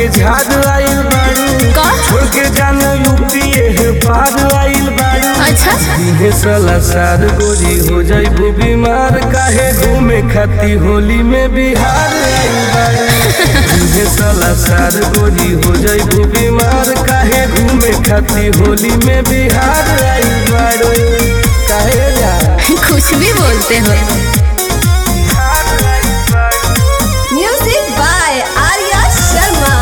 के झाड़ आइल बाड़ू का छोड़ के जान यूपी है पार आइल बाड़ू अच्छा इहे साला सार गोरी हो जाइबू बीमार काहे घूमे खाती होली में बिहार आइल बाड़ू इहे साला सार गोरी हो जाइबू बीमार काहे घूमे खाती होली में बिहार आइल बाड़ू काहे जा कुछ भी बोलते हो Music by Arya Sharma.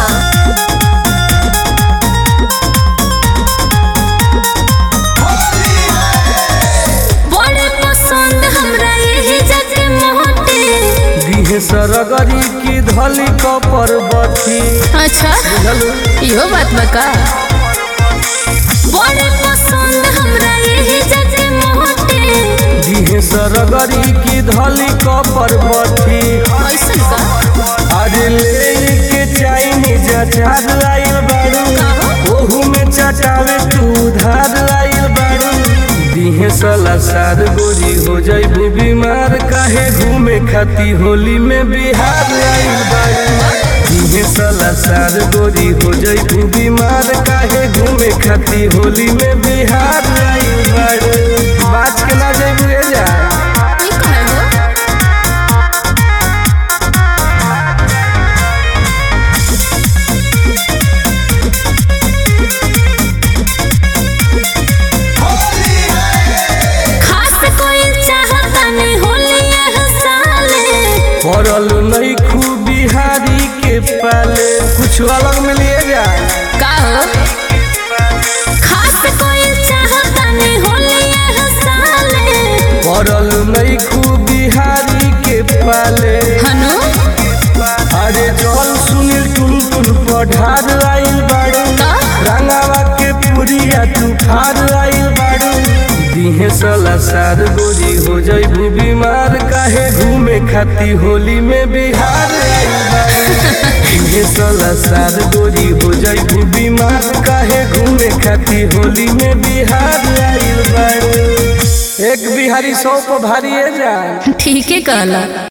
बड़े पसंद हमरा यही जगह मोटे दिहे सरगरी की धली कपर बथी अच्छा बुझलू इहो बात बका बड़े पसंद हमरा यही जगह मोटे दिहे सरगरी की धली कपर बथी ऐसन का अरे ले के चाइनीज अचार आइल बारू ओहू में चटावे तू उधार आइल बारू दिहे साला सार गोरी हो जाइबू बीमार काहे घूमे खाती होली में बिहार आइल बारू दिहे साला सार गोरी हो जाइबू बीमार काहे घूमे खाती होली में बिहार आइल बारू बात के ना जाइबू रे जा ई कहे हो खास कोई चाहता नहीं होली यह साले पड़ल नहीं खूब बिहारी के पाले कुछ अलग में लिए जा का हो खास कोई चाहता नहीं होली यह साले पड़ल नहीं खूब बिहारी के पाले हनु अरे जल सुनील टुन टुन पढ़ार आइल बाड़ू का रंगावा के पुरिया तूफार आइल बाड़ू दिहे साला सार गोरी हो जाइबू बीमार काहे घूमे खाती होली में बिहार आइल बाड़ू दिहे साला सार गोरी हो जाइबू बीमार काहे घूमे खाती होली में बिहार आइल बाड़ू एक बिहारी सौ पर भारी है जान ठीक है कहला